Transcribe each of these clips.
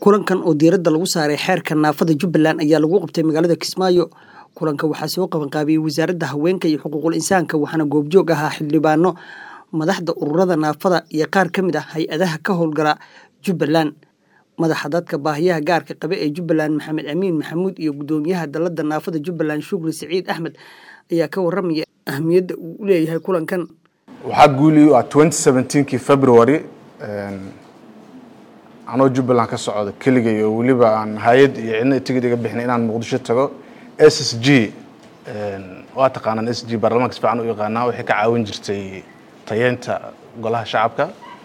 kulankan oo diiradda lagu saaray xeerka naafada jubbaland ayaa lagu qabtay magaalada kismaayo kulanka waxaa soo qabanqaabiyey wasaaradda haweenka iyo xuquuqul insaanka waxaana goobjoog ahaa xildhibaano madaxda ururada naafada iyo qaar ka mid ah hay-adaha ka howlgala jubbaland madaxa dadka baahiyaha gaarka qabe ee jubbaland maxamed amiin maxamuud iyo guddoomiyaha dalladda naafada jubbaland shukri siciid axmed ayaa ka warramaya ahmiyadda uu u leeyahay kulankan waxaa guuli u ah kii february anoo jubbaland ka socda keligay oo weliba aan hay-ad iyo cidna tigid iga bixin inaan muqdisho tago s s g waa taqaanaan s g baarlamaanka si fiican u yaqaanaa waxay ka caawin jirtay tayeynta golaha shacabka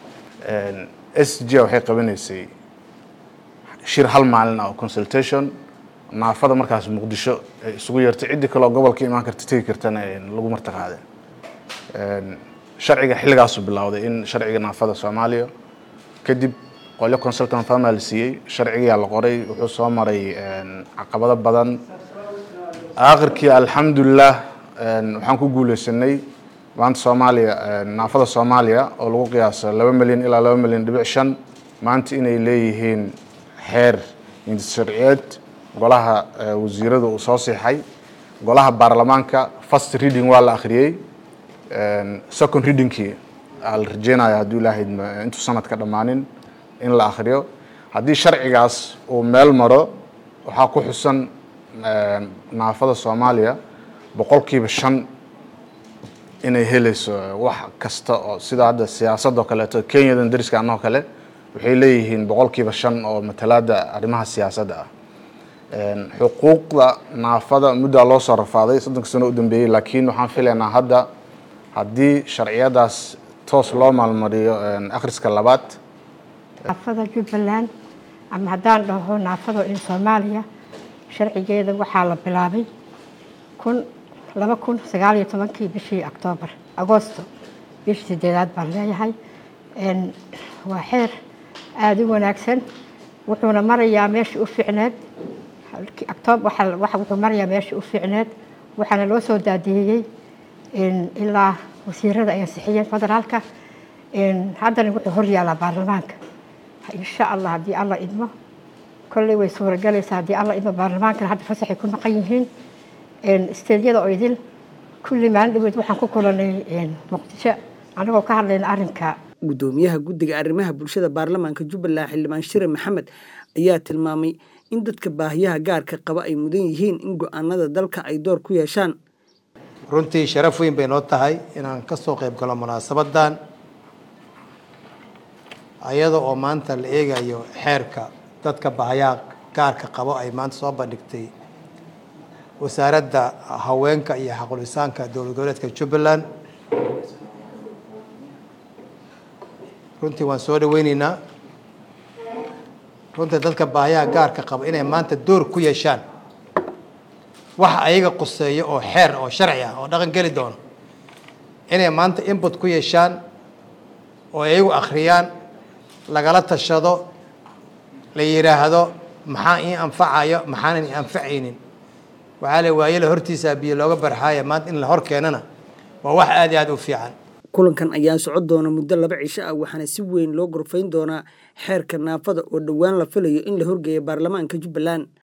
s g waxay qabanaysay shir hal maalin ah oo consultation naafada markaas muqdisho ay isugu yeertay ciddii kaleoo gobolka imaan karta tegi kartana lagu martaqaade sharciga xilligaasu bilowday in sharciga naafada soomaaliya kadib qolyo consultant farma la siiyey sharcigiyaa la qoray wuxuu soo maray caqabado badan aakhirkii alxamdulilah waxaan ku guuleysanay maanta soomaaliya naafada soomaaliya oo lagu qiyaaso laba milyan ilaa laba milyan dhibic shan maanta inay leeyihiin xeer sharciyeed golaha wasiirada uu soo siixay golaha baarlamaanka first reading waa la akhriyey second readingkii aa la rajeynaya hadduu ilaahay intuu sanadka dhammaanin in la akhriyo haddii sharcigaas uu meel maro waxaa ku xusan naafada soomaaliya boqolkiiba shan inay helayso wax kasta oo sida hadda siyaasadoo kaleeto kenyadan dariska anoo kale waxay leeyihiin boqolkiiba shan oo matalaada arrimaha siyaasadda ah xuquuqda naafada muddaa loo soo rafaaday soddonka sano u dambeeyey laakiin waxaan filaynaa hadda haddii sharciyadaas toos loo maalmariyo akhriska labaad naafada jubbaland ama haddaan dhaho naafado in soomaaliya sharcigeeda waxaa la bilaabay kun laba kun sagaal iyo tobankii bishii octoobar agoosto bishii sideedaad baan leeyahay waa xeer aada u wanaagsan wuxuuna marayaa meeshii u fiicneed octoob wuxuu marayaa meeshii u fiicneed waxaana loo soo daadiyeyey ilaa wasiirada ay ansixiyeen federaalka haddana wuxuu hor yaalaa baarlamaanka insha allah haddii alla idmo kolley way suuragelaysaa haddii alla idmo baarlamaankana hadda fasaxay ku maqan yihiin isteedyada oo idil kulli maalin dhaweed waxaan ku kulanay muqdisho anagoo ka hadlayna arrinka guddoomiyaha guddiga arrimaha bulshada baarlamaanka jubbaland xildhibaan shire maxamed ayaa tilmaamay in dadka baahiyaha gaarka qaba ay mudan yihiin in go-aanada dalka ay door ku yeeshaan runtii sharaf weyn bay noo tahay inaan ka soo qayb galo munaasabadan ayada oo maanta la eegayo xeerka dadka baahiyaha gaarka qabo ay maanta soo bandhigtay wasaaradda haweenka iyo xaqulisaanka dowlad goboleedka jubbaland runtii waan soo dhaweyneynaa runtii dadka baahiyaha gaarka qaba inay maanta door ku yeeshaan wax ayaga quseeyo oo xeer oo sharci ah oo dhaqan geli doono inay maanta input ku yeeshaan oo iyagu akhriyaan lagala tashado la yidhaahdo maxaa ii anfacayo maxaanan ii anfacaynin waxaa la waayela hortiisa biyo looga barxaaya maanta in la hor keenana waa wax aada iyo aada u fiican kulankan ayaa socon doona muddo laba cisho ah waxaana si weyn loo gorfayn doonaa xeerka naafada oo dhowaan la filayo in la horgeeyo baarlamaanka jubbaland